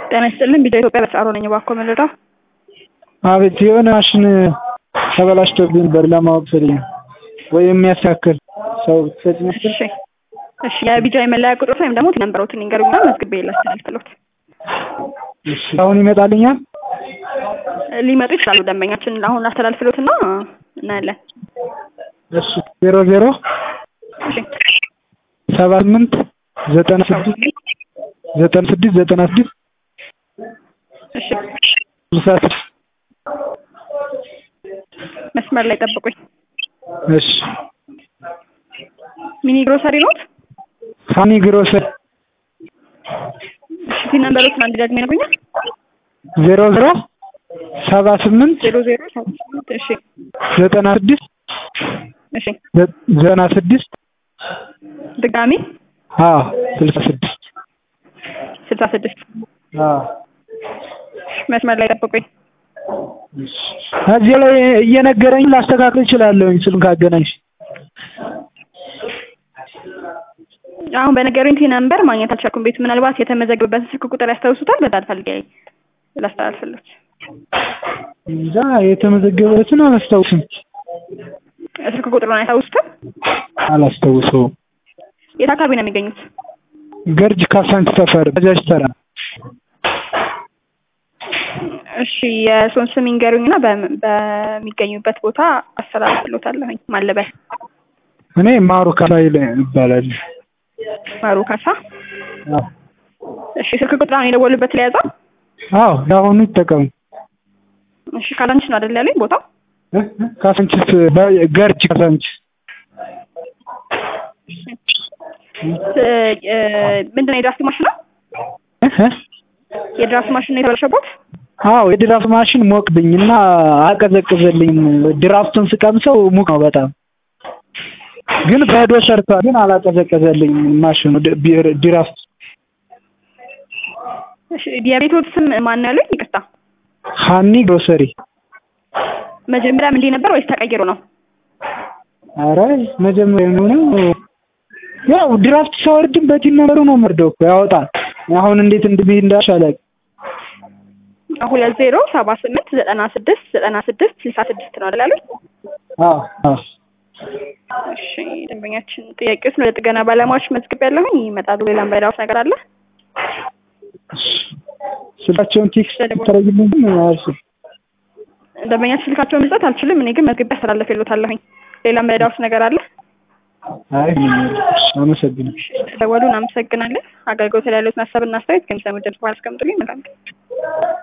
ጤና ይስጥልኝ ቢጫ ኢትዮጵያ በተጻሮ ነኝ እባክዎ መረዳ አቤት የሆነ ማሽን ተበላሽቶብኝ ነበር ለማወቅ ፈልጌ ነው ወይ የሚያስተካክል ሰው ትሰጪኛለሽ እሺ እሺ የቢጫ የመለያ ቁጥሮት ወይም ደግሞ ነንበሮትን ይንገሩኝና መዝግቤ ላስተላልፍልዎት እሺ አሁን ይመጣልኛል ሊመጡ ይችላሉ ደንበኛችን አሁን ላስተላልፍልዎትና እናያለን እሺ ዜሮ ዜሮ እሺ ሰባ ስምንት ዘጠና ስድስት ዘጠና ስድስት ዘጠና ስድስት እሺ ስልሳ ስድስት መስመር ላይ ጠብቁኝ እሺ ሚኒ ግሮሰሪ ኖት ሳኒ ግሮሰሪ እሺ ሲን ነንበሮትን አንድ ደግሜ ይነግሩኛል ዜሮ ዜሮ ሰባ ስምንት ዜሮ ዜሮ ሰባ ስምንት እሺ ዘጠና ስድስት እሺ ዘጠና ስድስት ድጋሚ አዎ ስልሳ ስድስት ስልሳ ስድስት አዎ መስመር ላይ ጠብቁኝ እዚህ ላይ እየነገረኝ ላስተካክል እችላለሁኝ ስልክ ካገናኝሽ አሁን በነገሩኝ ቲ ነምበር ማግኘት አልቻልኩም ቤቱ ምናልባት የተመዘገበበትን ስልክ ቁጥር ያስታውሱታል በዛ ፈልጌ ላስተላልፍልዎት እንጃ የተመዘገበበትን አላስታውስም ስልክ ቁጥሩን አያስታውሱትም አላስታውሰውም የት አካባቢ ነው የሚገኙት ገርጅ ካሳንች ሰፈር ባጃጅ ተራ እሺ የእርስዎን ስም ይንገሩኝና በም- በሚገኙበት ቦታ አስተላልፍልዎታለሁኝ ማለበል እኔ ማሩ ካሳይል ይባላል ማሩ ካሳ አዎ እሺ ስልክ ቁጥሩን የደወሉበት ለያዘው አዎ ለአሁኑ ይጠቀሙ እሺ ካዛንችስ ነው አይደል ያለኝ ቦታው እ? ካሳንችስ በ- ገርጅ ካሳንችስ እ- እ- ምንድን ነው የድራፍት ማሽን ነው እ? እ? የድራፍት ማሽን ነው የተበላሸቦት አዎ የድራፍት ማሽን ሞቅብኝና አቀዘቅዘልኝም ድራፍቱን ስቀምሰው ሙቅ ነው በጣም ግን በዶ ሰርቷል ግን አላቀዘቀዘልኝም ማሽኑ ድ- ቢ- ድራፍት እሺ የቤቶት ስም ማን ነው ያሉኝ ይቅርታ ሀኒ ግሮሰሪ መጀመሪያም እንዲህ ነበር ወይስ ተቀይሮ ነው አረ መጀመሪያ የሆነው ያው ድራፍት ሳወርድም በቲን ነበሩ ነው መርደው እኮ ያወጣል አሁን እንዴት እንደሚሄድ እንዳልሽ አላውቅም ሁለት ዜሮ ሰባ ስምንት ዘጠና ስድስት ዘጠና ስድስት ስልሳ ስድስት ነው አይደል ያሉኝ አዎ አዎ እሺ ደንበኛችን ጥያቄዎችን ወደ ጥገና ባለሙያዎች መዝግብ ያለሁኝ ይመጣሉ ሌላም ባይዳውስ ነገር አለ ስልካቸውን ቴክስት ተረግልኝ አልሽ ደንበኛችን ስልካቸውን መስጠት አልችልም እኔ ግን መዝግቤ አስተላልፍልዎታለሁኝ ሌላም ባይዳውስ ነገር አለ አይ ምንም የለም። እሺ፣ አመሰግናለሁ ደወሉ እናመሰግናለን አገልግሎት ላይ ያሉትን ሀሳብና አስተያየት ከሚሰሙ ድምጽ በኋላ አስቀምጡልኝ መልካም ቀን